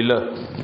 لله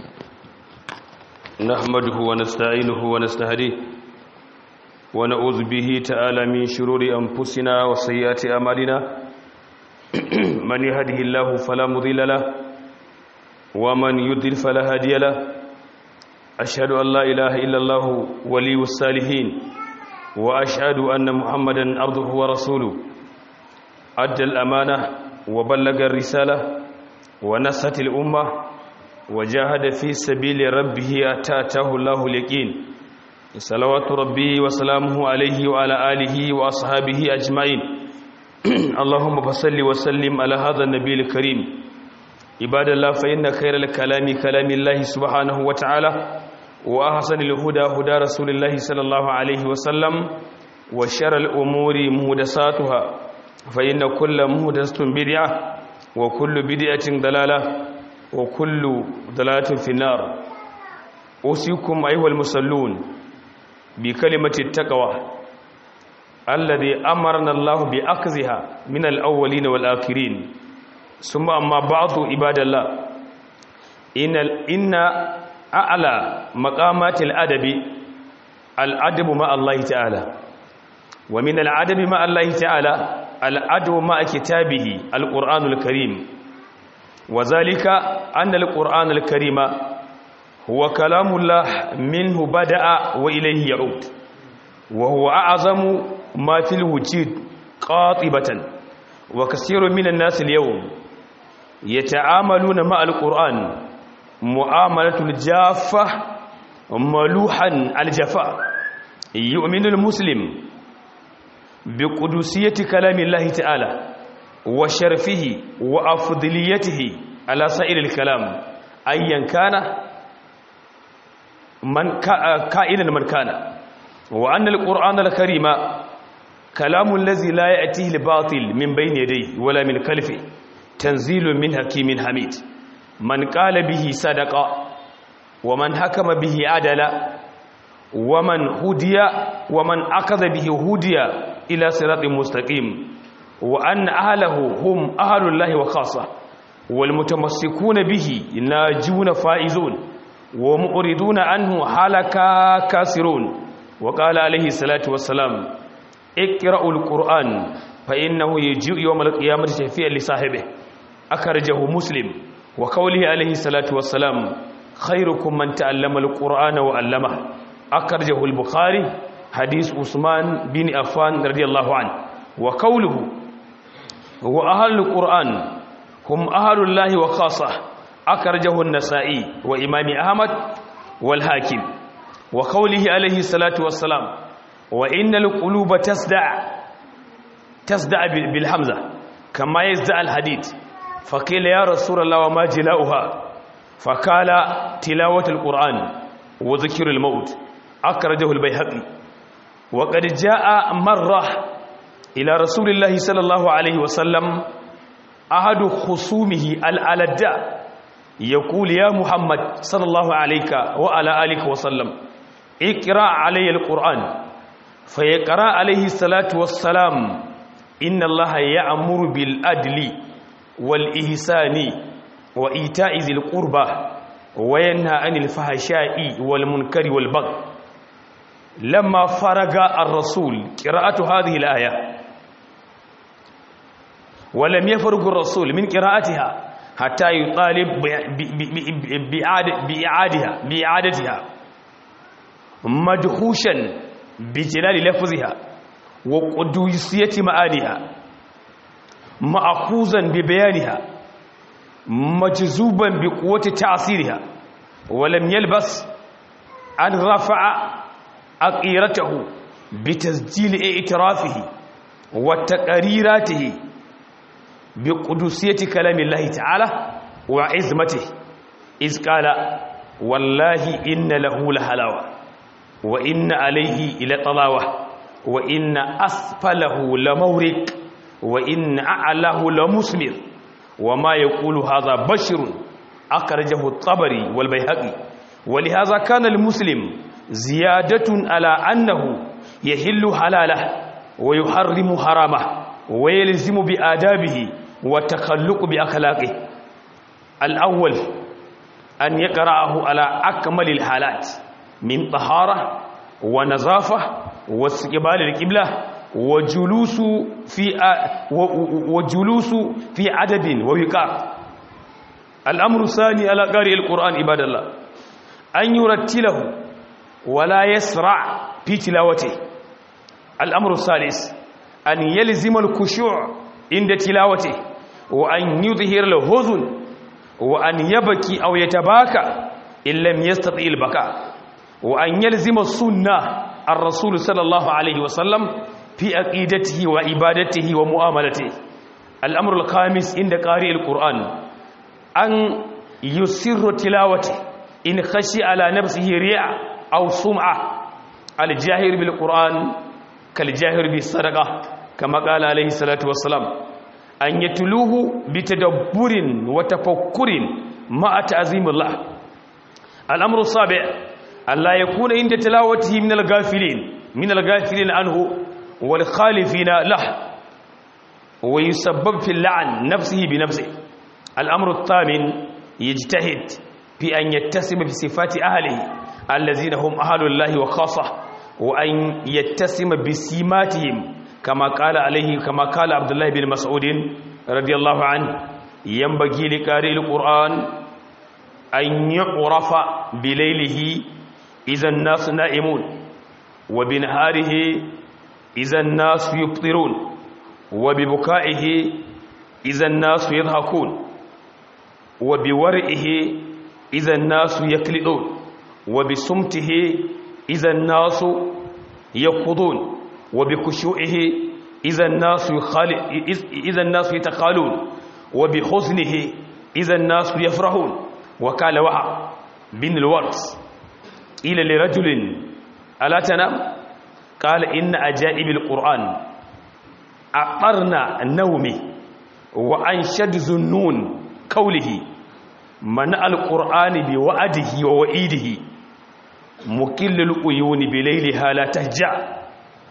نحمده ونستعينه ونستهديه ونعوذ به تعالى من شرور أنفسنا وسيئات أعمالنا من يهده الله فلا مضل له ومن يضلل فلا هادي له أشهد أن لا إله إلا الله ولي الصالحين وأشهد أن محمدا عبده ورسوله أدى الأمانة وبلغ الرسالة ونصحت الأمة وجاهد في سبيل ربه أتاته الله اليقين صلوات ربي وسلامه عليه وعلى آله وأصحابه أجمعين اللهم فصل وسلم على هذا النبي الكريم عباد الله فإن خير الكلام كلام الله سبحانه وتعالى وأحسن الهدى هدى رسول الله صلى الله عليه وسلم وشر الأمور مهدساتها فإن كل مهدسة بدعة وكل بدعة ضلالة وكل ضلالة في النار أوصيكم أيها المصلون بكلمة التقوى الذي أمرنا الله بأخذها من الأولين والآخرين ثم أما بعض عباد الله إن إن أعلى مقامات الأدب الأدب مع الله تعالى ومن الأدب مع الله تعالى الأدب مع كتابه القرآن الكريم وذلك أن القرآن الكريم هو كلام الله منه بدأ وإليه يعود وهو أعظم ما في الوجود قاطبة وكثير من الناس اليوم يتعاملون مع القرآن معاملة الجافة ملوحا الجفاء يؤمن المسلم بقدسية كلام الله تعالى وشرفه وأفضليته على سائر الكلام أيا كان من كائنا من كان وأن القرآن الكريم كلام الذي لا يأتيه الباطل من بين يديه ولا من خلفه تنزيل من حكيم حميد من قال به صدق ومن حكم به عدل ومن هدي ومن أخذ به هدي إلى صراط مستقيم وأن أهله هم أهل الله وخاصة والمتمسكون به ناجون فائزون ومؤردون عنه حالكا كاسرون وقال عليه الصلاة والسلام اقرأوا القرآن فإنه يجيء يوم القيامة شفيعا لصاحبه أخرجه مسلم وقوله عليه الصلاة والسلام خيركم من تعلم القرآن وعلمه أخرجه البخاري حديث عثمان بن عفان رضي الله عنه وقوله هو أهل القرآن هم أهل الله وخاصة أخرجه النسائي وإمام أحمد والحاكم وقوله عليه الصلاة والسلام وإن القلوب تسدع تسدع بالحمزة كما يزدع الحديد فقيل يا رسول الله وما جلاؤها فقال تلاوة القرآن وذكر الموت أخرجه البيهقي وقد جاء مرة إلى رسول الله صلى الله عليه وسلم أحد خصومه الألداء يقول يا محمد صلى الله عليك وعلى آلك وسلم اقرأ علي القرآن فيقرأ عليه الصلاة والسلام إن الله يأمر بالأدل والإحسان وإيتاء ذي القربى وينهى عن الفحشاء والمنكر والبغي لما فرغ الرسول قراءة هذه الآية ولم يفرغ الرسول من قراءتها حتى يطالب بإعادها بإعادتها مدهوشا بجلال لفظها وقدوسية معانيها مأخوذا ببيانها مجذوبا بقوة تأثيرها ولم يلبس أن رفع أقيرته بتسجيل اعترافه وتقريراته بقدسية كلام الله تعالى وعزمته إذ قال والله إن له لحلاوة وإن عليه إلى طلاوة وإن أسفله لمورق وإن أعلاه لمسمر وما يقول هذا بشر أخرجه الطبري والبيهقي ولهذا كان المسلم زيادة على أنه يحل حلاله ويحرم حرامه ويلزم بآدابه والتخلق بأخلاقه الأول أن يقرأه على أكمل الحالات من طهارة ونظافة واستقبال القبلة وجلوس في وجلوس في عدد ووقار الأمر الثاني على قارئ القرآن عباد الله أن يرتله ولا يسرع في تلاوته الأمر الثالث أن يلزم الخشوع عند تلاوته وأن يظهر الهذن وأن يبكي أو يتباكى إن لم يستطع البكاء وأن يلزم السنة الرسول صلى الله عليه وسلم في عقيدته وعبادته ومعاملته الأمر الخامس عند قارئ القرآن أن يسر تلاوته إن خشي على نفسه رياء أو سمعة الجاهر بالقرآن كالجاهر بالصدقة كما قال عليه الصلاة والسلام أن يتلوه بتدبر وتفكر مع تعظيم الله الأمر السابع أن لا يكون عند تلاوته من الغافلين من الغافلين عنه والخالفين له ويسبب في اللعن نفسه بنفسه الأمر الثامن يجتهد في أن يتسم بصفات أهله الذين هم أهل الله وخاصة وأن يتسم بسيماتهم كما قال عليه كما قال عبد الله بن مسعود رضي الله عنه ينبغي لقارئ القرآن أن يعرف بليله إذا الناس نائمون وبنهاره إذا الناس يفطرون وببكائه إذا الناس يضحكون وبورئه إذا الناس يكلدون وبصمته إذا الناس يقضون وبخشوعه إذا الناس يخال... إذا الناس يتخالون وبحزنه إذا الناس يفرحون وقال وهب بن الورس إلى لرجل ألا تنام قال إن أجائب القرآن أقرنا نومي وأنشد ذنون قوله منع القرآن بوعده ووئيده مكل القيون بليلها لا تهجع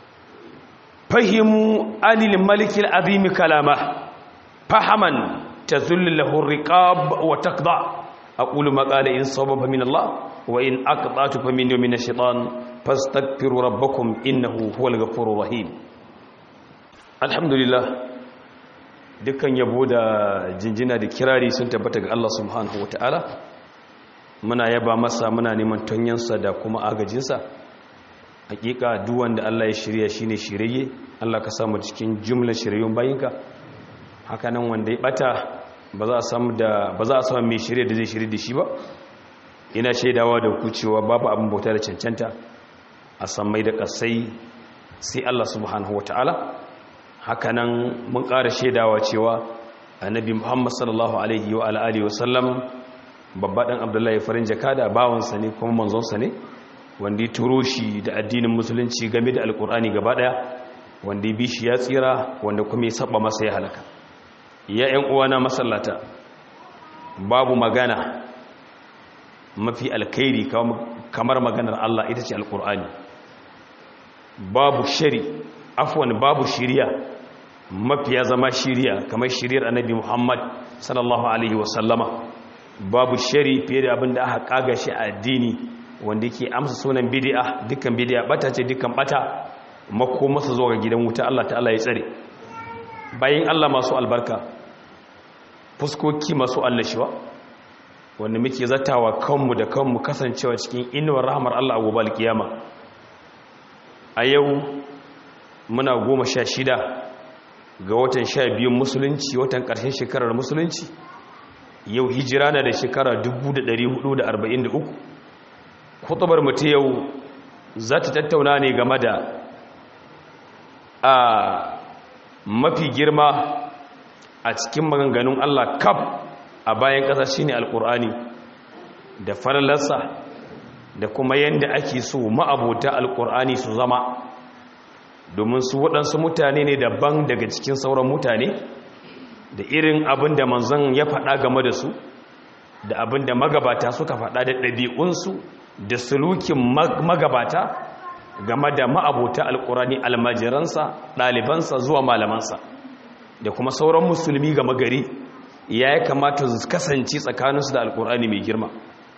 فهموا عن الملك العظيم كلامه فهما تذل له الرقاب وتقضع أقول ما قال إن صبب من الله وإن أقطعت فمن يوم من الشيطان فاستغفروا ربكم إنه هو الغفور الرحيم الحمد لله dukkan yabo da jinjina da kirari sun tabbata ga Allah subhanahu ta'ala muna yaba masa muna neman tonyansa da kuma agajinsa hakika duk wanda Allah ya shirya shine shirye Allah ka samu cikin jumlar shiryayyun bayinka hakanan wanda ya bata ba za a samu da ba za a samu mai shirye da zai shirye da shi ba ina shaidawa da ku cewa babu abin bauta da cancanta a sammai da kasai sai Allah subhanahu ta'ala. hakanan mun ƙara shaidawa cewa annabi muhammad sallallahu alaihi wa alihi wasallam babba ɗan abdullahi farin jaka da bawansa ne kuma manzonsa ne wanda ya turo shi da addinin musulunci game da alkur'ani gaba ɗaya wanda ya bi shi ya tsira wanda kuma ya saba masa ya halaka ya ‘yan uwana masallata babu magana mafi alkairi kamar maganar allah ita ce alkur'ani babu shari afwan babu shiriya mafiya zama shiriya kamar shiriyar annabi Muhammad sallallahu alaihi wasallama babu shari fiye da abin da aka kaga shi a addini wanda yake amsa sunan bid'a dukkan bid'a bata ce dukkan bata mako masa zuwa ga gidan wuta Allah ta'ala ya tsare bayan Allah masu albarka fuskoki masu allashiwa wanda muke zatawa kanmu da kanmu kasancewa cikin inuwar rahmar Allah a gobe alkiyama a yau muna goma sha shida ga watan sha biyun musulunci watan ƙarshen shekarar musulunci yau hijira na da shekara 1443 kutubar mutu yau za ta tattauna ne game da a mafi girma a cikin maganganun Allah kaf a bayan ƙasa shine alƙur'ani da falalarsa da kuma yadda ake so ma'abota alƙur'ani su zama domin su waɗansu mutane ne daban daga cikin sauran mutane da irin abin da manzon ya faɗa game da su da abin da magabata suka faɗa da ɗabi'unsu da sulukin magabata game da ma'abota alƙurani almajiransa ɗalibansa zuwa malamansa da kuma sauran musulmi game gari ya yi kamata su kasance tsakaninsu da alƙurani mai girma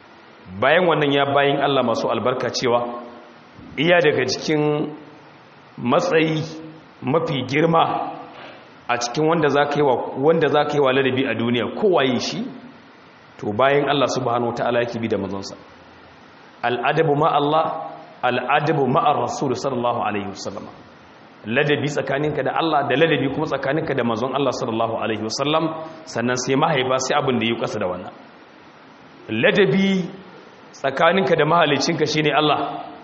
bayan wannan ya bayin Allah masu albarka cewa iya daga cikin matsayi mafi girma a cikin wanda za ka yi wa wanda za ka yi wa ladabi a duniya kowaye shi to bayan Allah subhanahu wataala yake bi da manzonsa al'adabu ma Allah al'adabu ma ar-rasul sallallahu alaihi wasallam ladabi tsakaninka da Allah da ladabi kuma tsakaninka da manzon Allah sallallahu alaihi wasallam sannan sai mahaifa sai abin da yi kasa da wannan ladabi tsakaninka da mahalicinka shine Allah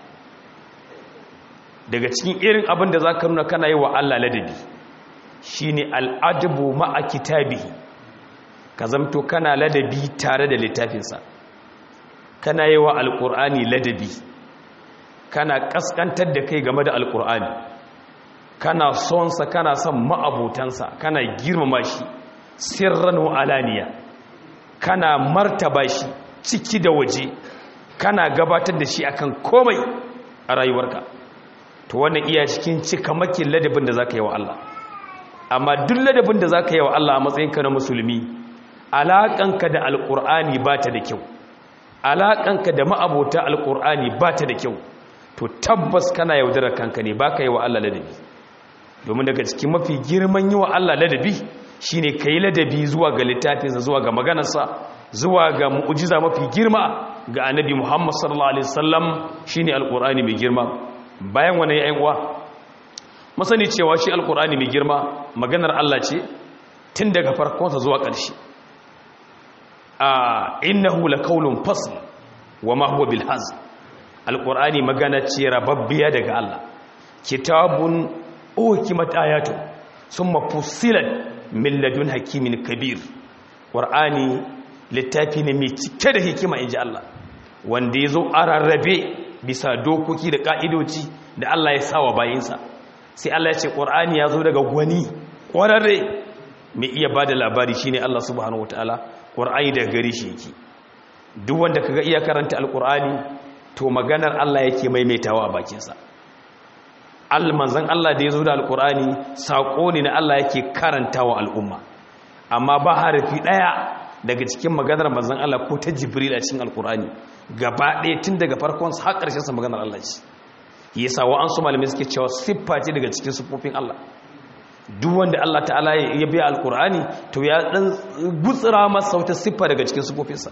daga cikin irin abin da zaka nuna kana yi wa Allah ladabi shine al'adabu ma'a kitabihi ka zamto kana ladabi tare da littafinsa kana yi wa alƙur'ani ladabi kana ƙasƙantar da kai game da alƙur'ani kana sonsa kana son ma'abutansa kana girmama shi sirran alaniya kana martaba shi ciki da waje kana gabatar da shi akan komai a rayuwarka to wannan iya cikin cikamakin ladabin da zaka yi wa Allah amma duk ladabin da zaka yi wa Allah a matsayinka na musulmi alaƙanka da alƙur'ani ba ta da kyau alaƙanka da ma'abota alƙur'ani ba ta da kyau to tabbas kana yaudarar kanka ne ba ka yi wa Allah ladabi domin daga cikin mafi girman yi wa Allah ladabi shi ne ka yi ladabi zuwa ga littafinsa zuwa ga maganarsa zuwa ga mu'ujiza mafi girma ga annabi muhammad sallallahu alaihi wasallam shi ne alƙur'ani mai girma bayan wani ya uwa masani cewa shi alƙur'ani mai girma maganar Allah ce tun daga farkonsa zuwa ƙarshe a innahu lakaulun fasl wa ma huwa bil hazl alqur'ani magana ce rababbiya daga Allah kitabun ukimat ayatu summa fussilat min ladun hakimin kabir qur'ani littafi ne mai cike da hikima inji Allah wanda yazo ararrabe bisa dokoki da ka'idoci da Allah ya sawa bayinsa sai Allah ya ce qur'ani yazo daga gwani kwararre mai iya bada labari shine Allah subhanahu wataala ƙur'ani daga gari shi yake duk wanda kaga iya karanta alƙur'ani to maganar Allah yake maimaitawa a bakinsa almanzan Allah da ya zo da alƙur'ani saƙo ne na Allah yake karantawa al'umma amma ba harafi ɗaya daga cikin maganar manzan Allah ko ta jibril a cikin alƙur'ani gaba ɗaya tun daga farkon har ƙarshen sa maganar Allah ce yasa wa an su malamai suke cewa siffa ce daga cikin siffofin Allah duk wanda Allah ta'ala ya biya alkur'ani to ya dan gutsira masa wata siffa daga cikin sifofinsa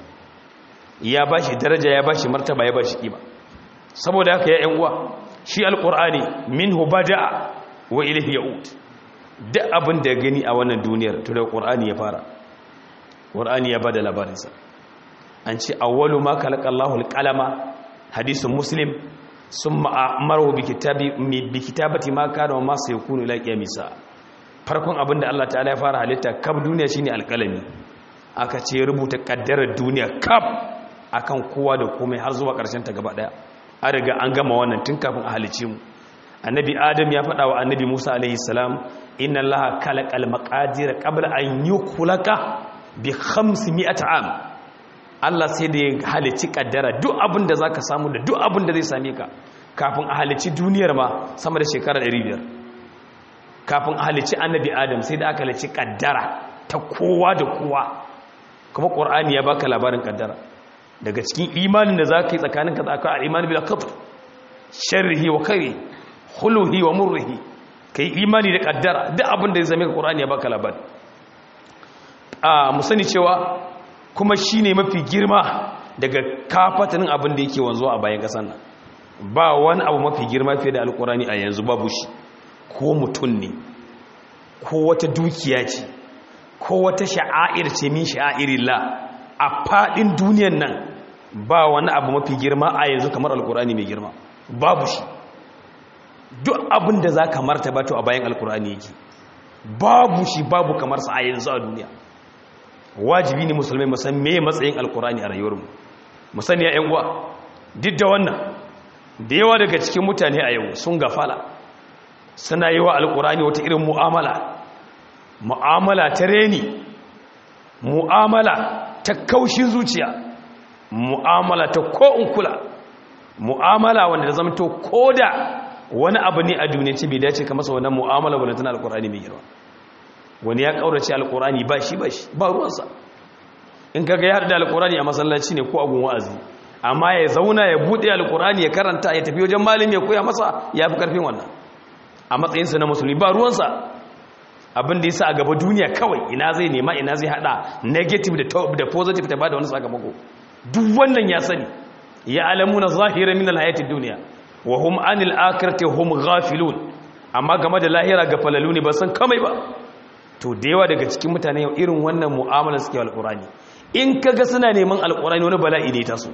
ya bashi daraja ya bashi martaba ya bashi kima saboda haka ya yan uwa shi alkur'ani minhu bada'a wa ilayhi ya'ud duk abin da gani a wannan duniyar to da qur'ani ya fara qur'ani ya bada labarinsa an ce awwalu ma khalaqallahu alqalama hadisin muslim summa amaru bi kitabi bi kitabati ma kana wa ma sayakunu ila qiyamisa farkon abin da Allah ta'ala ya fara halitta kaf duniya shine alƙalami aka ce rubuta kaddarar duniya kaf akan kowa da komai har zuwa ƙarshen ta gaba daya an riga an gama wannan tun kafin a halice mu annabi adam ya faɗa wa annabi musa alaihi salam inna allaha khalaqal maqadir qabla an yukhlaka bi 500 am Allah sai da ya halici kaddara duk abin da zaka samu da duk abin da zai same ka kafin a halici duniyar ma sama da shekara 500 kafin a halici annabi adam sai da aka halici kaddara ta kowa da kowa kuma ƙwar'ani ya baka labarin kaddara daga cikin imanin da za ka yi tsakanin ka tsaka a imanin bila kafin sharrihi wa kare huluhi wa murrihi ka yi imani da kaddara duk abin da ya zame ka ƙwar'ani ya baka labari a musani cewa kuma shi ne mafi girma daga kafatanin abin da yake wanzuwa a bayan ƙasar nan ba wani abu mafi girma fiye da alƙur'ani a yanzu babu shi ko mutum ne ko wata dukiya ce ko wata sha'air ce min sha'irillah a fadin duniyan nan ba wani abu mafi girma a yanzu kamar alkurani mai girma babu shi duk abin da za ka martaba to a bayan alkurani yake babu shi babu kamar sa a yanzu a duniya wajibi ne musulmai musan me matsayin alkurani a rayuwarmu musani ya yan uwa duk da wannan da yawa daga cikin mutane a yau sun gafala suna yi wa alkurani wata irin mu'amala mu'amala ta reni mu'amala ta kaushin zuciya mu'amala ta ko'un kula mu'amala wanda da zama to ko da wani abu ne a duniya ce bai dace ka masa wannan mu'amala wanda tana alkurani mai girma wani ya kaurace alkurani ba shi ba shi ba ruwansa in kaga ya haɗu da alkurani a masallaci ne ko agun wa'azi amma ya zauna ya buɗe alkur'ani ya karanta ya tafi wajen malami ya koya masa ya fi karfin wannan a matsayinsa na musulmi ba ruwansa abin da ya sa a gaba duniya kawai ina zai nema ina zai hada negative da positive ta ba da wani sakamako duk wannan ya sani ya alamu na zahira min alhayatid duniya wa hum anil akhirati hum ghafilun amma game da lahira ga falalu ne ba san kamai ba to da yawa daga cikin mutane yau irin wannan mu'amala suke alqurani in kaga suna neman alqurani wani bala'i ne taso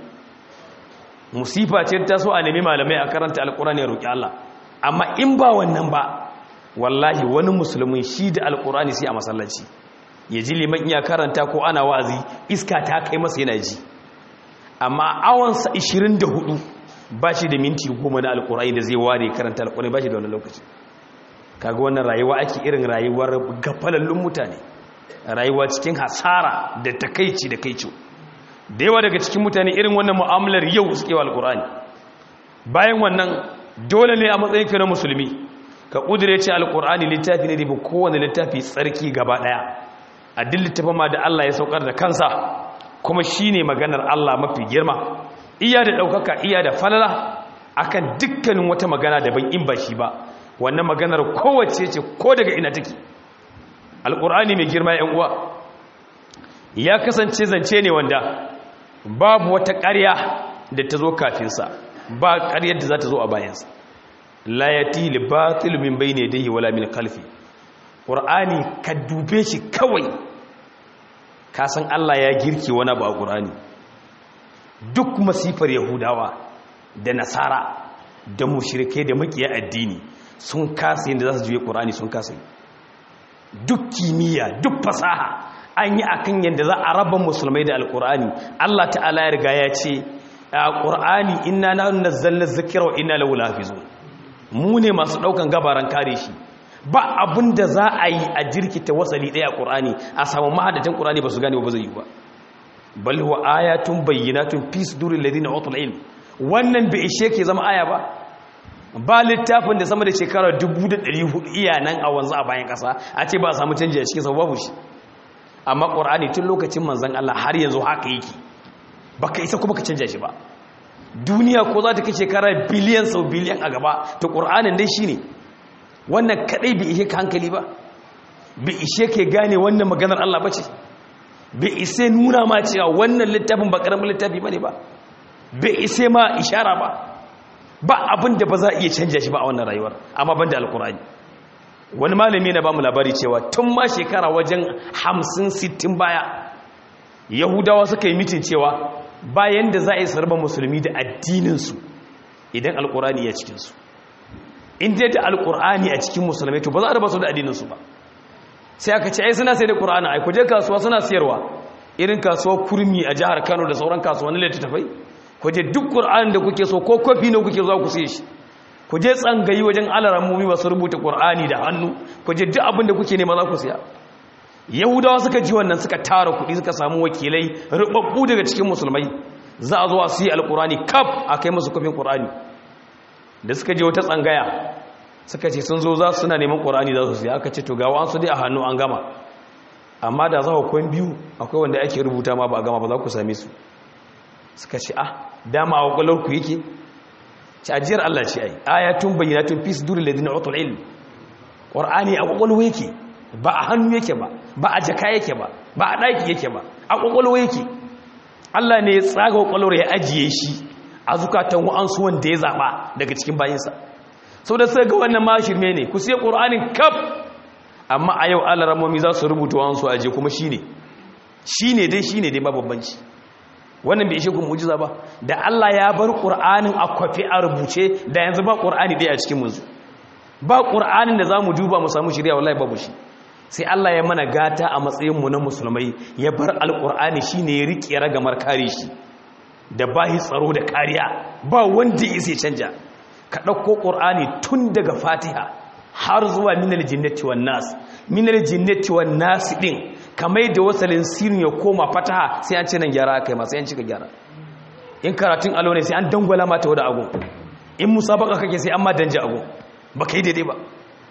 musifa ce ta so a nemi malamai a karanta alqurani ya roki Allah amma in ba wannan ba wallahi wani musulmin shi da alqurani sai a masallaci ya ji liman iya karanta ko ana wa'azi iska ta kai masa yana ji amma awansa 24 ba shi da minti goma na alkurai da zai ware karanta alkurai ba shi da wani lokaci kaga wannan rayuwa ake irin rayuwar gafalallun mutane rayuwa cikin hasara da takaici da kaico da yawa daga cikin mutane irin wannan mu'amalar yau suke wa alkurani bayan wannan dole ne a matsayin ka na musulmi ka kudure ce alkurani littafi ne da bi kowane littafi tsarki gaba daya a duk littafin ma da Allah ya saukar da kansa kuma shine maganar Allah mafi girma iya da ɗaukaka iya da falala akan dukkanin wata magana daban in ba shi ba wannan maganar kowace ce ko daga ina take alƙur'ani mai girma yan uwa ya kasance zance ne wanda babu wata ƙarya da ta zo kafinsa ba ƙaryar da za ta zo a bayansa la yati li batil min bayni yadayhi wala min khalfi ƙur'ani ka dube shi kawai ka san Allah ya girke wani abu a ƙur'ani duk masifar yahudawa da nasara da mushrikai da makiya addini sun kasa yadda za su juye ƙur'ani sun kasa duk kimiyya duk fasaha an yi akan yadda za a raba musulmai da alƙur'ani Allah ta'ala ya riga ya ce a ƙur'ani inna na nazzalna zikra wa inna lahu lahafizun mu ne masu ɗaukan gabaran kare shi ba abin da za a yi a jirkita wasali ɗaya a ƙur'ani a samu mahadatan ƙur'ani ba su gane ba zai yi ba bal huwa ayatun bayyinatun fi sudurin ladina utul ilm wannan bai ishe ke zama aya ba ba littafin da sama da shekara 1400 iya nan a wanzu a bayan kasa a ce ba a samu canji a cikin sa babu shi amma qur'ani tun lokacin manzon Allah har yanzu haka yake baka isa kuma ka canja shi ba duniya ko za ta kai shekara biliyan sau biliyan a gaba to qur'anin dai shine wannan kadai bai ishe ka hankali ba bai ishe ke gane wannan maganar Allah bace bai ise nuna ma cewa wannan littafin ba karamin littafi bane ba bai ise ma ishara ba ba abin da ba za a iya canja shi ba a wannan rayuwar amma banda alkurani wani malami na bamu labari cewa tun ma shekara wajen hamsin sittin baya yahudawa suka yi mitin cewa bayan da za a yi sarba musulmi da addininsu idan alkurani ya cikinsu in dai da alkurani a cikin musulmai to ba za a raba su da addininsu ba sai aka ce ai suna sai da ƙura'ani ai kuje kasuwa suna siyarwa irin kasuwar kurmi a jihar kano da sauran kasuwannin littattafai kuje duk ƙura'ani da kuke so ko kofi ne kuke zuwa ku siye shi kuje tsangayi wajen alarammomi masu rubuta ƙura'ani da hannu kuje duk abin da kuke nema za ku siya yahudawa suka ji wannan suka tara kuɗi suka samu wakilai rubabbu daga cikin musulmai za a zo a siya alƙur'ani kaf a kai musu kofin ƙur'ani da suka je wata tsangaya suka ce sun zo za su suna neman ƙorani za su siya aka ce to ga wasu dai a hannu an gama amma da za ku kwan biyu akwai wanda ake rubuta ma ba a gama ba za ku same su suka ce ah dama a kwakwalwar ku yake ci ajiyar Allah ce ai ayatun bayyanatun fi su duri ladina otul ilm ƙorani a kwakwalwa yake ba a hannu yake ba ba a jaka yake ba ba a ɗaki yake ba a kwakwalwa yake Allah ne ya tsaga kwakwalwar ya ajiye shi a zukatan wa'ansu wanda ya zaɓa daga cikin bayinsa sau da sai ga wannan ma shirme ne ku siya ƙur'anin kaf amma a yau alaramomi za su rubuta wansu aje kuma shi ne shi ne dai shi ne dai babbanci wannan bai ishe ku mujiza ba da Allah ya bar ƙur'anin a kwafi a rubuce da yanzu ba ƙur'ani dai a cikin muzu ba ƙur'anin da za mu duba mu samu shirya wallahi babu shi sai Allah ya mana gata a matsayinmu na musulmai ya bar alƙur'ani shi ne ya riƙe ragamar kare shi da bahi tsaro da kariya ba wanda ya sai canja ka ɗauko ƙur'ani tun daga fatiha har zuwa minar jinnati wan nas minar jinnati wan nas ɗin kamar da wasalin sirin ya koma fataha sai an ce nan gyara aka yi masu yan cika gyara in karatun alo ne sai an dangwala mata wadda agun in musabaka kake sai an ma danje agun ba ka yi daidai ba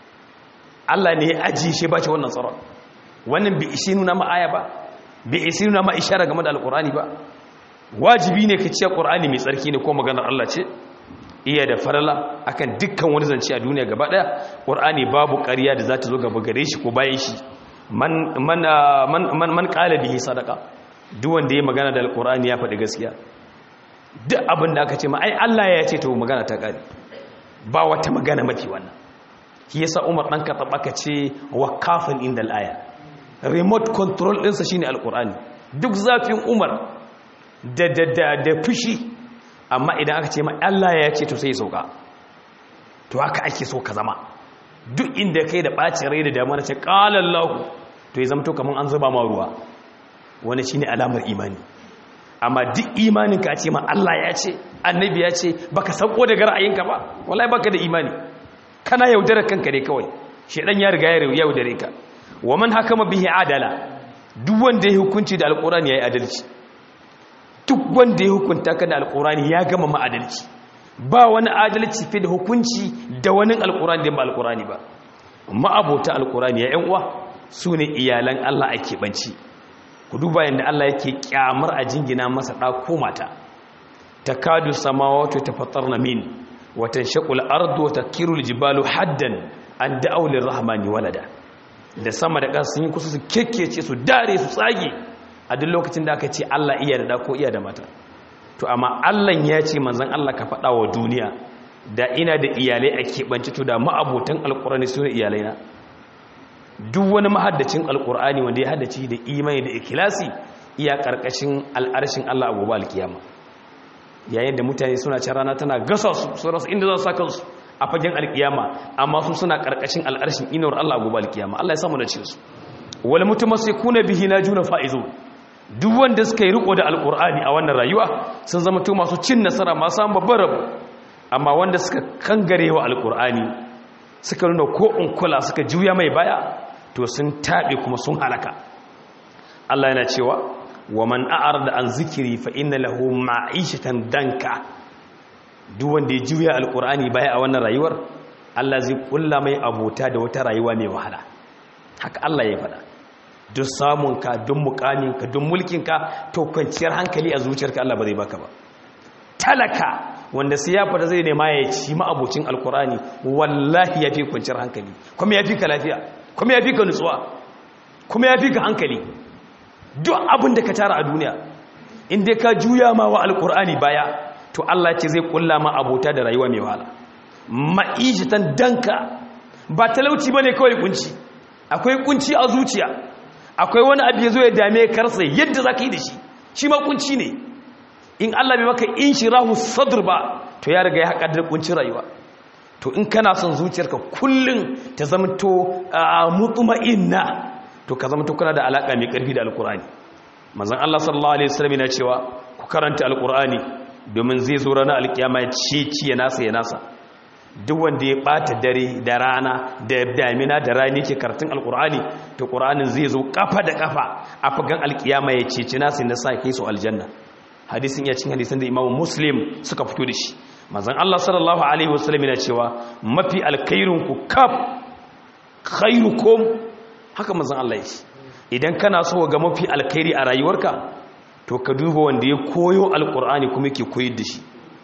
Allah ne ya ajiye shi ba shi wannan tsaron wannan bai isi nuna ma aya ba bai isi nuna ma ishara game da alƙur'ani ba wajibi ne ka ce qur'ani mai tsarki ne ko maganar Allah ce iya da farala akan dukkan wani zance a duniya gaba daya qur'ani babu ƙarya da za ta zo gaba gare shi ko bayan shi man man man man, man qala bihi sadaqa duk wanda ya magana da alqur'ani ya faɗi gaskiya duk abin da aka ce ma ai Allah ya ce to magana ta kare ba wata magana mafi wannan shi yasa Umar dan ka tabaka ce waqafan indal aya remote control ɗinsa shine alqur'ani duk zafin Umar da da da da fushi amma idan aka ce ma Allah ya ce to sai ya sauka to haka ake so ka zama duk inda kai da bacin rai da damar ce qala Allah to ya zama to kaman an zuba ma ruwa wani shine alamar imani amma duk imanin ka ce ma Allah ya ce annabi ya ce baka sauko daga ra'ayinka ba wallahi baka da imani kana yaudarar kanka ne kawai shedan ya riga ya yaudare ka wa man hakama bihi adala duk wanda ya hukunci da alqur'ani yayi adalci duk wanda ya hukunta ka da alqur'ani ya gama ma adalci ba wani adalci fi da hukunci da wani alqur'ani da ba alqur'ani ba amma abota alqur'ani ya yan uwa sune iyalan Allah ake banci ku duba yanda Allah yake kyamar a jingina masa da ko mata takadu samawati tafattarna min wa tanshaqu al-ardu wa takiru al-jibalu haddan an da'u lir-rahmani walada da sama da ƙasa sun yi kusa su kekkece su dare su tsage a duk lokacin da aka ce Allah iya da ko iya da mata to amma Allah ya ce manzon Allah ka faɗa wa duniya da ina da iyalai a keɓance to da ma'abotan alƙur'ani su ne iyalaina duk wani mahaddacin alƙur'ani wanda ya haddace da imani da ikilasi iya ƙarƙashin al'arshin Allah a gobe alkiyama yayin da mutane suna can rana tana gasa su su rasa inda za su saka su a fagen alkiyama amma su suna ƙarƙashin al'arshin inuwar Allah a gobe alkiyama Allah ya samu da ce su wal mutamassikuna bihi najuna faizu duk wanda suka yi riko da alkur'ani a wannan rayuwa sun zama to masu cin nasara masu samun babban rabo amma wanda suka kangare wa alkur'ani suka nuna ko in kula suka juya mai baya to sun taɓe kuma sun halaka Allah yana cewa wa man a'arda an zikiri fa inna lahu ma'ishatan danka duk wanda ya juya alkur'ani baya a wannan rayuwar Allah zai kulla mai abota da wata rayuwa mai wahala haka Allah ya faɗa duk samunka duk mukaminka duk mulkinka to kwanciyar hankali a zuciyarka Allah ba zai baka ba talaka wanda sai ya fada zai nema ya ci ma'abocin alkurani wallahi ya fi kwanciyar hankali kuma ya fi ka lafiya kuma ya fi ka nutsuwa kuma ya fi ka hankali duk abin da ka tara a duniya inda ka juya ma wa alkurani baya to Allah ce zai kulla ma abota da rayuwa mai wahala ma'ishatan danka ba talauci bane kawai kunci akwai kunci a zuciya akwai wani abu ya zo ya dame karsa yadda za ka yi da shi shi ma kunci ne in Allah bai maka in shi rahu sadr ba to ya riga ya haƙa da kuncin rayuwa to in kana son zuciyarka kullum ta zamto mutma'inna to ka zamto kana da alaka mai ƙarfi da alkur'ani manzon Allah sallallahu alaihi wasallam yana cewa ku karanta alkur'ani domin zai zo ranar alkiyama ya ce ci ya nasa ya nasa duk wanda ya bata dare da rana da damina da rani ke karatun alkur'ani to qur'anin zai zo kafa da kafa a fagan alkiyama ya cece nasu na sa kai su aljanna hadisin ya cin hadisin da imamu muslim suka fito da shi manzon Allah sallallahu alaihi wasallam yana cewa mafi alkhairun ku kaf khairukum haka manzon Allah ya ce idan kana so ga mafi alkhairi a rayuwarka to ka duba wanda ya koyo alkur'ani kuma yake koyar da shi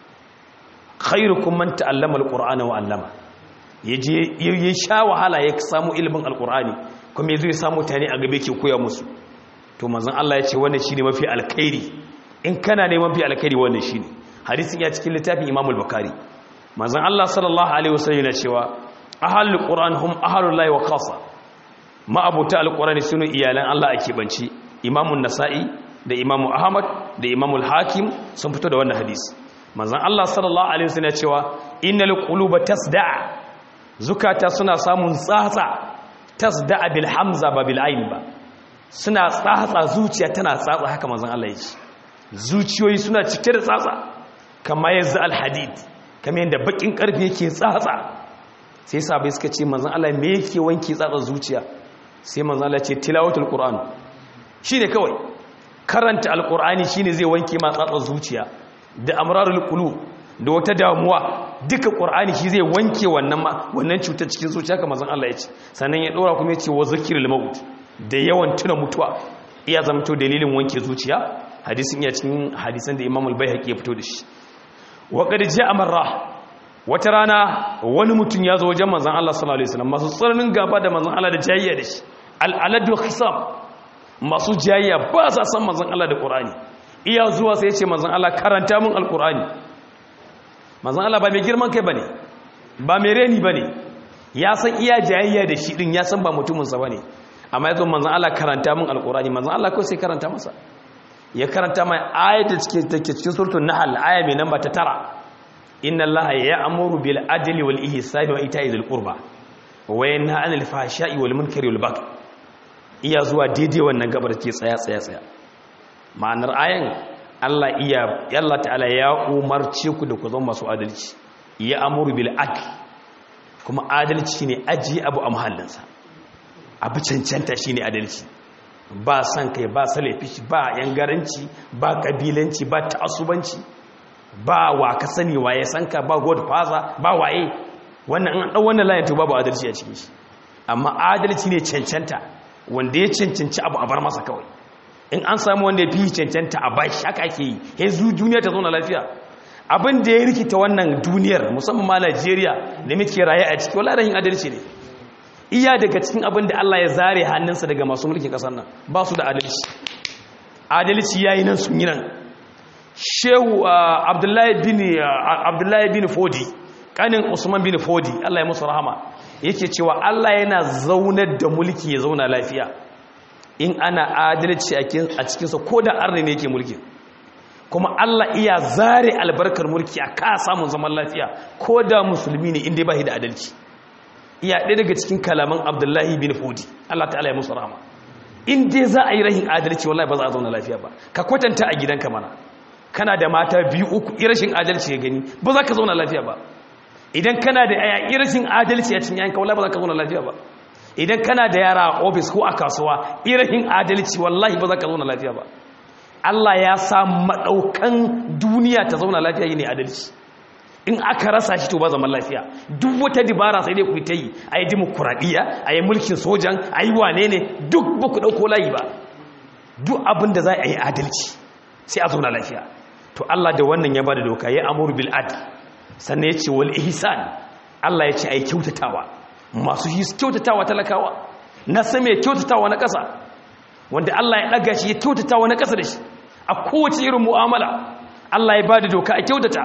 khairukum man ta'allama alqur'ana wa 'allama yaje ya sha wahala ya samu ilimin alqur'ani kuma yazo ya samu tani a gabe ke koya musu to manzon Allah ya ce wannan shine mafi alkhairi in kana neman mafi alkhairi wannan shine hadisin ya cikin littafin Imam al-Bukhari manzon Allah sallallahu alaihi wasallam yana cewa ahlul qur'an hum ahlul lahi wa khassa ma abuta alqur'ani sunu iyalan Allah ake banci Imam an-Nasa'i da Imam Ahmad da Imam al-Hakim sun fito da wannan hadisi manzan Allah sallallahu Alaihi wasallam ya cewa innal quluba tasda'a zukata suna samun tsatsa tasda'a bil hamza ba bil ayn ba suna tsatsa zuciya tana tsatsa haka manzan Allah ya ce zuciyoyi suna cike da tsatsa kamar yanzu al hadid kamar yadda bakin karfe yake tsatsa sai sabai suka ce manzan Allah me yake wanke tsatsa zuciya sai manzan Allah ya ce tilawatul qur'an shine kawai karanta alqur'ani shine zai wanke ma tsatsa zuciya da amrarul qulub da wata damuwa duka qur'ani shi zai wanke wannan ma wannan cutar cikin zuciya kamar zan Allah ya ce sannan ya dora kuma ya ce wa zikrul maut da yawan tuna mutuwa iya zamto dalilin wanke zuciya hadisin ya cikin hadisan da Imam al-Baihaqi ya fito da shi wa qad ja'a marra wata rana wani mutum ya zo wajen manzon Allah sallallahu alaihi wasallam masu tsananin gaba da manzon Allah da jayayya da shi al-aladu khisam masu jayayya ba sa san manzon Allah da Qur'ani iya zuwa sai ya ce manzon Allah karanta mun al-Qur'ani manzon Allah ba mai girman kai bane ba mai reni bane ya san iya jayayya da shi din ya san ba mutuminsa ba ne amma ya zo manzan Allah karanta min alkurani manzan Allah kawai sai karanta masa ya karanta mai ayat da take cikin suratul nahl aya mai namba ta tara inna allaha ya'muru bil adli wal ihsani wa ita'i dhil qurba wa yanha 'anil fahsha'i wal munkari wal baghi iya zuwa daidai wannan gabar ke tsaya tsaya tsaya ma'anar ayan Allah iya Allah ta'ala ya umarce ku da ku zama masu adalci ya amuru bil adli kuma adalci ne ajiye abu a mahallinsa abu cancanta shi ne adalci ba san kai ba salafi ba yangaranci ba kabilanci ba ta'asubanci ba wa ka sani waye san ka ba godfather ba waye wannan an dan wannan layin to babu adalci a cikin shi amma adalci ne cancanta wanda ya cancanci abu a bar masa kawai in an samu wanda ya fi cancanta a bashi haka ake yi yanzu duniya ta zauna lafiya abin da ya rikita wannan duniyar musamman ma Najeriya da muke raye a ciki wala rahin adalci ne iya daga cikin abin da Allah ya zare hannunsa daga masu mulkin kasar nan ba su da adalci adalci yayi nan sun yi nan Shehu Abdullahi bin Abdullahi bin Fodi kanin Usman bin Fodi Allah ya musu rahama yake cewa Allah yana zaunar da mulki ya zauna lafiya in ana adalci a cikinsa ko da arne ne yake mulki kuma Allah iya zare albarkar mulki a ka samun zaman lafiya ko da musulmi ne inda ba da adalci iya ɗaya daga cikin kalaman abdullahi bin fodi Allah ta'ala ya musu rahama in dai za a yi rahin adalci wallahi ba za a zauna lafiya ba ka kwatanta a gidanka mana kana da mata biyu uku irashin adalci ya gani ba za ka zauna lafiya ba idan kana da yaya irashin adalci a cikin yayanka wallahi ba za ka zauna lafiya ba idan kana da yara a ofis ko a kasuwa irashin adalci wallahi ba za ka zauna lafiya ba Allah ya sa maɗaukan duniya ta zauna lafiya yi ne adalci in aka rasa shi to ba zaman lafiya duk wata dibara sai dai ku ta yi a yi dimokuraɗiyya a yi mulkin sojan a yi wane ne duk ba ku ɗauko layi ba duk abin da za a yi adalci sai a zauna lafiya to Allah da wannan ya ba da doka ya amuru bil adl sannan ya ce wal ihsan Allah ya ce a yi kyautatawa masu kyautatawa talakawa na san mai kyautatawa na ƙasa wanda Allah ya ɗaga shi ya kyautata wani ƙasa da shi a kowace irin mu'amala Allah ya ba da doka a kyautata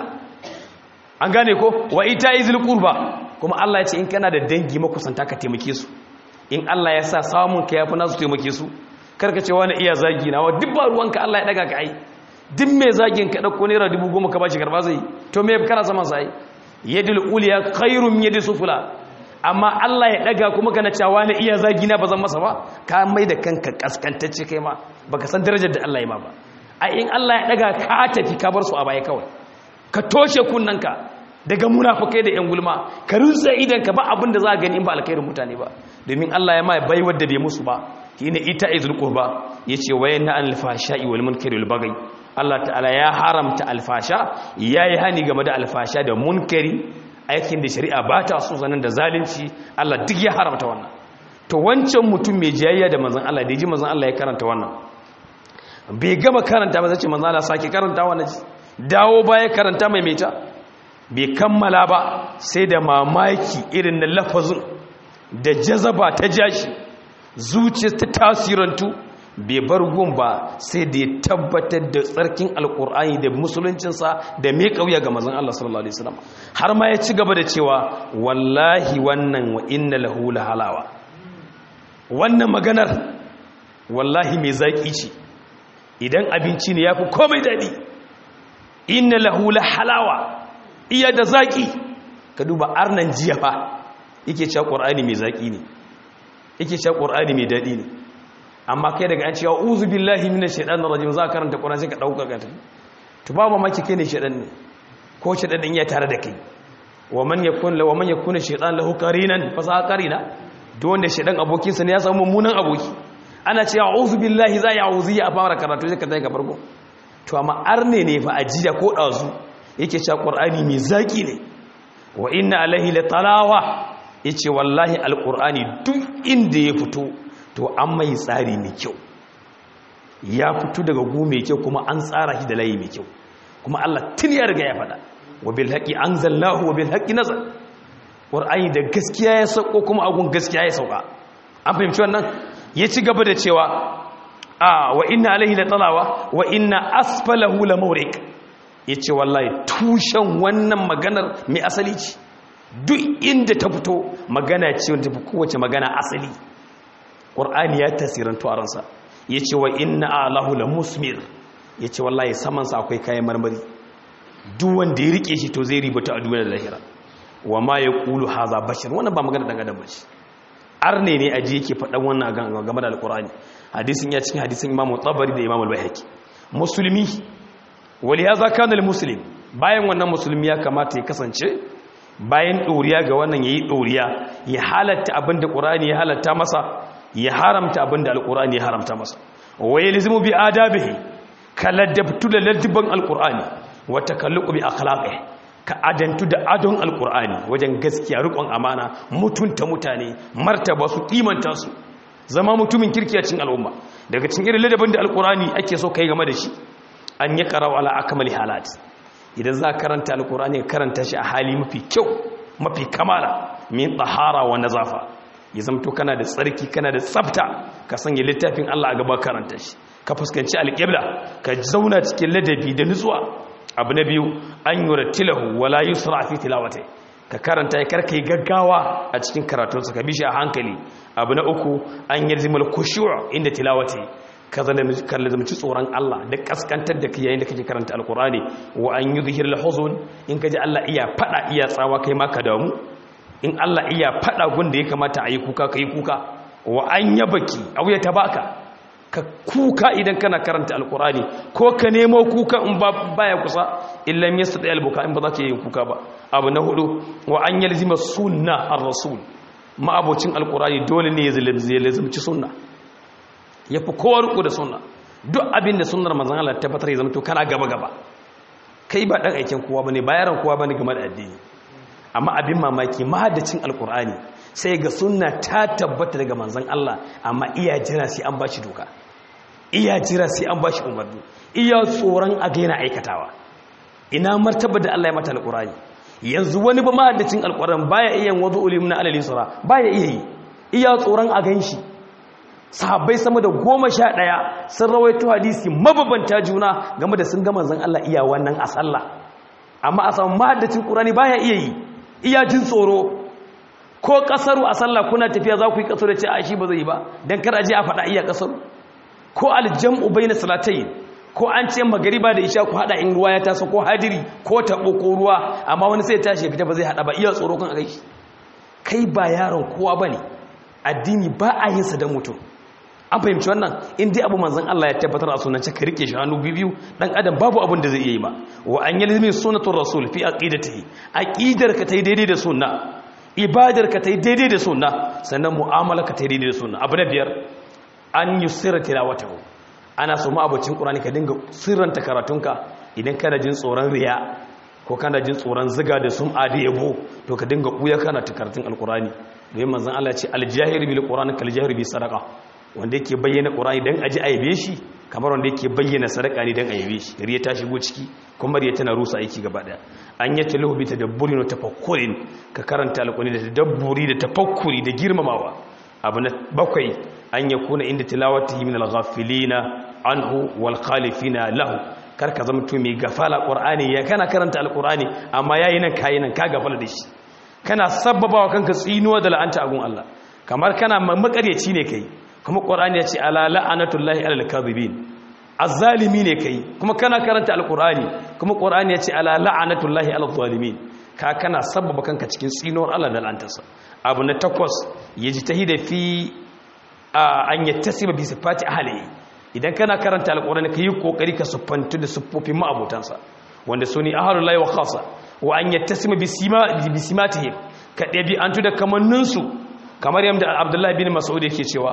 an gane ko wa ita izil qurba kuma Allah ya ce in kana da dangi makusanta ka taimake su in Allah ya sa samun ka yafi nasu taimake su karka ce wani iya zagi na wa duk ba ruwanka Allah ya daga ka ai duk mai zagin ka dauko naira dubu goma ka bashi karba zai to me kana zaman sai yadul uliya khairum yadi sufla amma Allah ya daga kuma kana cewa ne iya zagi na bazan masa ba ka mai da kanka kaskantacce kai ma baka san darajar da Allah ya ma ba ai in Allah ya daga ka tafi ka bar su a baya kawai ka toshe kunnanka daga munafikai da yan gulma ka rutsa idan ka ba abin da za ka gani in ba alkhairin mutane ba domin Allah ya ma bai wadda bai musu ba shine ita izul qurba yace wayanna al fashai wal munkari wal baghi Allah ta'ala ya haramta alfasha yayi hani game da alfasha da munkari aikin da shari'a ba ta so zanen da zalunci Allah duk ya haramta wannan to wancan mutum mai jayayya da manzon Allah da ya ji manzon Allah ya karanta wannan bai gama karanta ba zace manzon Allah sake karanta wannan dawo baya karanta mai meta bai kammala ba sai da mamaki irin na lafazin da jazaba ta jashi zuciya ta tasirantu bai bar gun ba sai da ya tabbatar da tsarkin alkur'ani da musuluncinsa da mai kauya ga mazan Allah sallallahu alaihi wasallam har ma ya ci gaba da cewa wallahi wannan wa inna lahu halawa. wannan maganar wallahi mai zaki ce idan abinci ne yafi komai dadi inna lahu halawa. iya da zaki ka duba arnan jiya fa yake cewa qur'ani mai zaki ne yake cewa qur'ani mai dadi ne amma kai daga an cewa uzu billahi minash shaitanir rajim za ka karanta Qur'ani sai ka dauka ka tafi to ba mamaki kai ne shaitan ne ko shaitan din ya tare da kai wa man yakun la wa man yakuna shaitan lahu qarinan fa sa qarina duk wanda shaitan abokin sa ne ya samu mummunan aboki ana cewa uzu billahi za ya uzu ya fara karatu sai ka tafi ka farko to amma arne ne fa ajiya ko dazu yake cewa Qur'ani mai zaki ne wa inna alaihi la talawa yace wallahi alqur'ani duk inda ya fito to an mai tsari mai kyau ya fito daga gu mai kyau kuma an tsara shi da layi mai kyau kuma Allah tun ya riga ya faɗa wa bil haqqi anzalnahu wa bil haqqi nazal qur'ani da gaskiya ya sauko kuma agun gaskiya ya sauka an fahimci wannan ya ci gaba da cewa a wa inna alaihi la talawa wa inna asfalahu la mawriq yace wallahi tushen wannan maganar mai asali ce duk inda ta fito magana ce wanda ta kowace magana asali qur'ani ya tasirantu a ransa yace wa inna alahu la musmir yace wallahi saman sa akwai kayan marmari duk wanda ya rike shi to zai ribata a duniyar lahira wa ma yaqulu hadha bashar wannan ba magana dan adam bace arne ne aji yake faɗan wannan game da alqur'ani hadisin ya cikin hadisin imam tabari da imam al-baihaqi musulmi wali hadha kana al-muslim bayan wannan musulmi ya kamata ya kasance bayan ɗoriya ga wannan yayi ɗoriya ya halatta abinda qur'ani ya halatta masa ya haramta abinda alqur'ani ya haramta masa wa yalzimu bi adabihi kaladabtu da ladban alqur'ani wa takalluqu bi akhlaqihi ka adantu da adon alqur'ani wajen gaskiya rikon amana mutunta mutane martaba su kimanta su zama mutumin kirki a cikin al'umma daga cikin irin ladabin da alqur'ani ake so kai game da shi an yi qara'u ala akmali halat idan za karanta alqur'ani karanta shi a hali mafi kyau mafi kamala min tahara wa nazafa ya zamto kana da tsarki kana da tsafta ka sanya littafin Allah a gaba karanta shi ka fuskanci alƙibla ka zauna cikin ladabi da nutsuwa abu na biyu an yi rattilahu wala yusra fi tilawata ka karanta ya karka yi gaggawa a cikin karatunsa ka bishi a hankali abu na uku an yi zimar kushuwa inda tilawata ka lazamci tsoron Allah da kaskantar da yayin da kake karanta alkurani wa an yi zuhir lahuzun in ka ji Allah iya fada iya tsawa kai ma ka damu in Allah iya fada gunda ya kamata a yi kuka ka yi kuka wa an yabaki au ya tabaka ka kuka idan kana karanta alkurani ko ka nemo kuka in ba baya kusa illan yastati albuka in ba za ka yi kuka ba abu na hudu wa an yalzima sunna ar-rasul ma abocin alkurani dole ne ya lazimci sunna yafi kowa riko da sunna duk abin da sunnar manzon Allah tabbatar ya zama to kana gaba gaba kai ba dan aikin kowa bane bayaran kowa bane game da addini amma abin mamaki mahaddacin alkurani sai ga sunna ta tabbata daga manzon Allah amma iya jira sai an bashi doka iya jira sai an bashi umarni iya tsoron a gaina aikatawa ina martaba da Allah ya mata alkurani yanzu wani ba mahaddacin alkuran baya iya wazu ulimna alal yusra baya iya yi iya tsoron a ganshi sahabbai sama da goma sha ɗaya sun rawaito hadisi mababanta juna game da sun ga manzon Allah iya wannan a sallah amma a samu mahaddacin qur'ani baya iya yi iya jin tsoro ko kasaru a sallah kuna tafiya za ku yi kasaru ce a shi ba zai yi ba dan kar aje a faɗa iya kasaru ko aljam'u bayna salatayn ko an ce magariba da isha ku hada in ruwa ya taso ko hadiri ko tabo ko ruwa amma wani sai ya tashi fita ba zai hada ba iya tsoro kan akai kai ba yaron kowa bane addini ba a yin sa da mutum an fahimci wannan in dai abu manzon Allah ya tabbatar a sunance ka rike shi hannu biyu dan adam babu abin da zai iya yi ba wa an yalzimi sunnatur rasul fi aqidatihi aqidar ka tai daidai da sunna ibadar ka tai daidai da sunna sannan mu'amala ka tai daidai da sunna abu na biyar an yusira tilawatahu ana so ma'abocin qur'ani ka dinga sirranta karatunka idan kana jin tsoron riya ko kana jin tsoron ziga da sum'a da yabo to ka dinga kuya kana ta karatun alqur'ani domin manzon Allah ya ce aljahir bil qur'ani kal jahir bi sadaqa wanda yake bayyana qur'ani dan aji aibe shi kamar wanda yake bayyana sadaka ne dan aibe shi riya ta shigo ciki kuma riya tana rusa aiki gaba daya an yace lahu bi tadabburin wa tafakkurin ka karanta alqur'ani da tadabburi da tafakkuri da girmamawa abu na bakwai an yakuna inda tilawatihi min al-ghafilina anhu wal khalifina lahu kar ka zama to mai gafala qur'ani ya kana karanta alqur'ani amma yayi nan kai nan ka gafala da shi kana sabbabawa kanka tsinuwa da la'anta agun Allah kamar kana makaryaci ne kai kuma qur'ani ya ce ala la'anatullahi alal kadhibin azzalimi ne kai kuma kana karanta alqur'ani kuma qur'ani ya ce ala la'anatullahi alal zalimin ka kana sabbaba kanka cikin tsinuwar Allah da la'antarsa abu na takwas yajtahida fi an yattasiba bi sifati ahlihi idan kana karanta alqur'ani kai kokari ka siffantu da siffofin ma'abotansa wanda suni ahlullahi wa khassa wa an yattasima bi sima bi simatihim ka dabi antu da kamanninsu kamar yadda Abdullahi bin Mas'ud yake cewa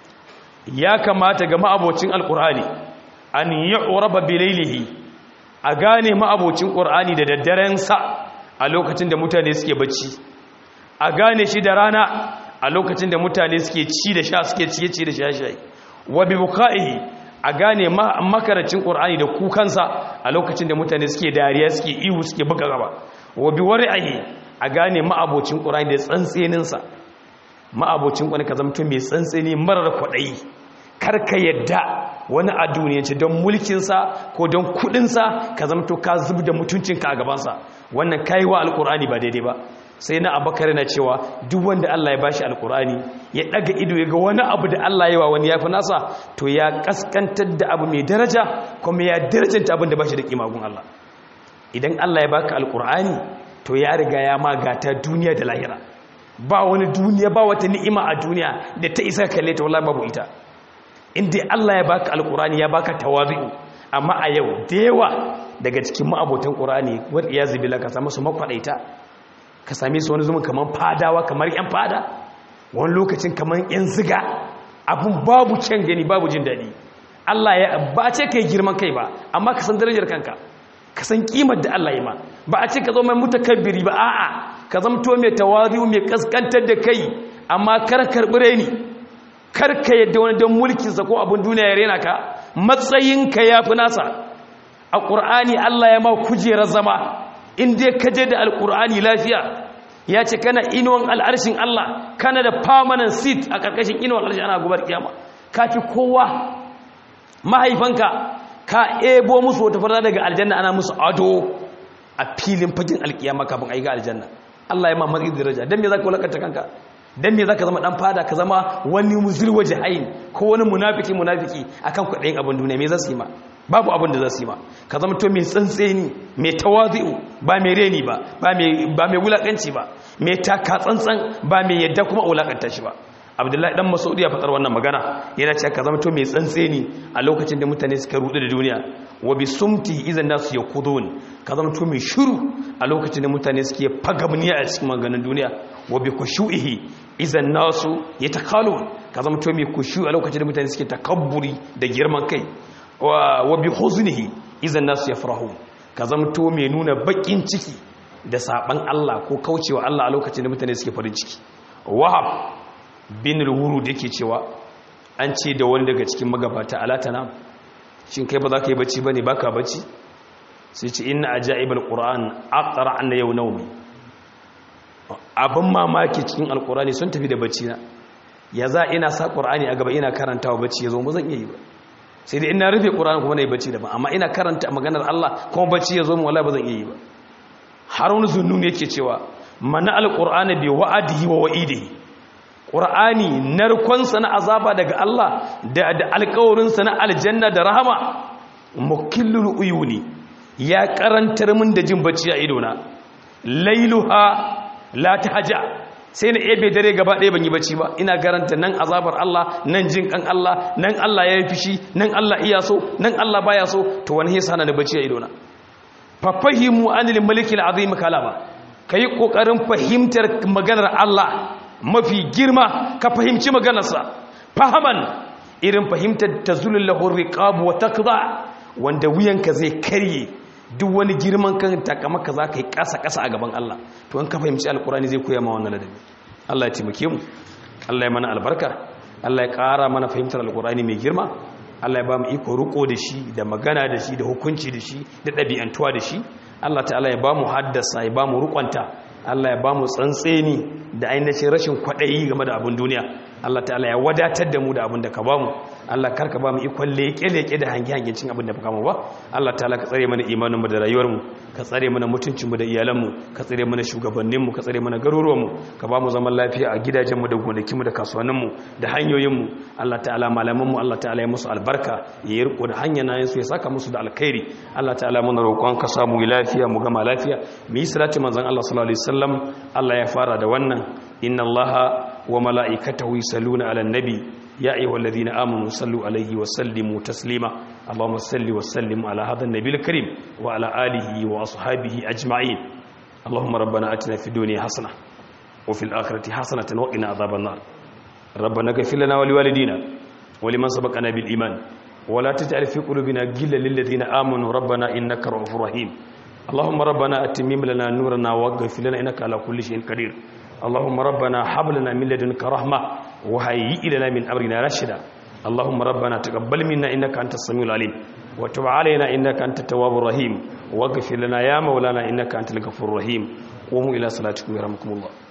ya kamata ga ma'abocin alqur'ani an yu'raba bi laylihi a gane ma'abocin qur'ani da daddaren sa a lokacin da mutane suke bacci a gane shi da rana a lokacin da mutane suke ci da sha suke ciye-ciye da sha-shayi wa bi buka'ihi a gane makaracin ƙur'ani da kukansa a lokacin da mutane suke dariya suke ihu suke buga gaba wa bi wari'ahi a gane ma'abocin ƙur'ani da tsantseninsa ma'abocin ƙur'ani ka zamto mai tsantseni marar kwaɗayi karka yadda wani a duniyanci don mulkinsa ko don kuɗinsa ka zamto ka zub da mutuncinka a gabansa wannan kayi wa alƙur'ani ba daidai ba sai na abakar na cewa duk wanda Allah ya bashi alkurani ya daga ido ya ga wani abu da Allah ya wa wani yafi nasa to ya kaskantar da abu mai daraja kuma ya darajanta abin da bashi da kimagun Allah idan Allah ya baka alkurani to ya riga ya magata duniya da lahira ba wani duniya ba wata ni'ima a duniya da ta isa kalle ta wallahi babu ita inda Allah ya baka alkurani ya baka tawabi'u amma a yau da yawa daga cikin ma'abotan qur'ani wa iyazu billah ka samu su makwadaita ka same su wani zuma kamar fadawa kamar 'yan fada wani lokacin kamar 'yan ziga abin babu can gani babu jin daɗi Allah ya ba ce ka yi girman kai ba amma ka san darajar kanka ka san kimar da Allah ya ma ba a ce ka zo mai mutakabbiri ba a'a ka zamto mai tawari'u mai kaskantar da kai amma kar karɓi reni kar ka yadda wani don mulkinsa ko abin duniya ya rena ka matsayinka ya fi nasa a ƙur'ani Allah ya ma kujerar zama in dai ka je da alkur'ani lafiya ya ce kana inuwan al'arshin Allah kana da permanent seat a ƙarƙashin inuwan al'arshin ana gubar kiyama ka fi kowa mahaifanka ka ebo musu wata farda daga aljanna ana musu ado a filin fagin alkiyama kafin a yi ga aljanna Allah ya ma matsayi daraja don me za ka wulakanta kanka don me za ka zama ɗan fada ka zama wani muzirwa jahayin ko wani munafiki munafiki akan kwaɗayin abin duniya me za su yi ma babu abin da za su yi ma ka zama to mai tsantseni mai tawazi'u ba mai reni ba ba mai wulakanci ba mai taka tsantsan ba mai yadda kuma wulakanta shi ba abdullahi dan masaudi ya faɗar wannan magana yana cewa ka zama to mai tsantseni a lokacin da mutane suka rudu da duniya wa bi sumti idan nasu yakudun ka zama to mai shiru a lokacin da mutane suke fagamniya a cikin maganin duniya wa bi khushu'ihi idan nasu yatakalun ka zama to mai kushu a lokacin da mutane suke takabburi da girman kai wa bi huznihi idan nasu yafrahu ka zamto mai nuna bakin ciki da saban Allah ko kaucewa Allah a lokacin da mutane suke farin ciki wahab bin al-wurud yake cewa an ce da wani daga cikin magabata alatana shin kai ba za ka yi bacci bane baka bacci sai ce inna ajaibal qur'an aqra an yau nawmi abin mamaki cikin alqur'ani sun tafi da bacci na ya za ina sa qur'ani a gaba ina karantawa bacci yazo ba zan iya yi ba sai dai ina rufe ƙura'an kuma na yi bacci daban amma ina karanta maganar Allah kuma bacci ya zo mu wala ba zan iya yi ba har wani zunnun yake cewa mana alƙur'ani bi wa'adihi wa wa'idihi ƙur'ani narkonsa na azaba daga Allah da da alƙawarinsa na aljanna da rahama mukillul uyuni ya karantar min da jin bacci a idona lailuha la tahja sai na ebe dare gaba ɗaya ban yi bacci ba ina garanta nan azabar Allah nan jin kan Allah nan Allah ya yi fishi nan Allah iya so nan Allah baya so to wani yasa na da bacci a idona fa fahimu anil malikil azim kalama kai kokarin fahimtar maganar Allah mafi girma ka fahimci maganarsa fahaman irin fahimtar tazulul lahu riqab wa taqda wanda wuyanka zai karye duk wani girman kan takamaka za ka yi ƙasa-ƙasa a gaban Allah to an ka fahimci alkurani zai koya ma wannan ladabi Allah ya taimake mu Allah ya mana albarka Allah ya ƙara mana fahimtar alkurani mai girma Allah ya ba mu iko riko da shi da magana da shi da hukunci da shi da ɗabi'antuwa da shi Allah ta'ala ya ba mu haddasa ya ba mu rukwanta Allah ya ba mu tsantseni da ainihin rashin kwaɗayi game da abin duniya Allah ta'ala ya wadatar da mu da abin da ka ba mu Allah karka ba mu ikon leƙe-leƙe da hange-hangen cin abin da baka mu ba Allah ta'ala ka tsare mana imaninmu da rayuwarmu ka tsare mana mutuncinmu da iyalanmu ka tsare mana shugabanninmu ka tsare mana garuruwanmu ka ba mu zaman lafiya a gidajenmu da gonakinmu da kasuwanninmu da hanyoyinmu Allah ta'ala malamanmu Allah ta'ala ya musu albarka ya yi riko da hanya na yansu ya saka musu da alkhairi Allah ta'ala muna roƙon ka samu lafiya mu gama lafiya mu yi salati manzon Allah sallallahu alaihi wasallam Allah ya fara da wannan inna Allah wa mala'ikatahu yusalluna 'alan nabi يا أيها الذين آمنوا صلوا عليه وسلموا تسليما اللهم صل وسلم على هذا النبي الكريم وعلى آله وأصحابه أجمعين اللهم ربنا أتنا في الدنيا حسنة وفي الآخرة حسنة وقنا عذاب النار ربنا اغفر لنا ولوالدينا ولمن سبقنا بالإيمان ولا تجعل في قلوبنا غلا للذين آمنوا ربنا إنك رؤوف رحيم اللهم ربنا أتمم لنا نورنا واغفر لنا إنك على كل شيء قدير اللهم ربنا حب لنا من لدنك رحمة وهيئ لنا من أمرنا رشدا اللهم ربنا تقبل منا إنك أنت السميع العليم وتب علينا إنك أنت التواب الرحيم واغفر لنا يا مولانا إنك أنت الغفور الرحيم قوموا إلى صلاتكم يرحمكم الله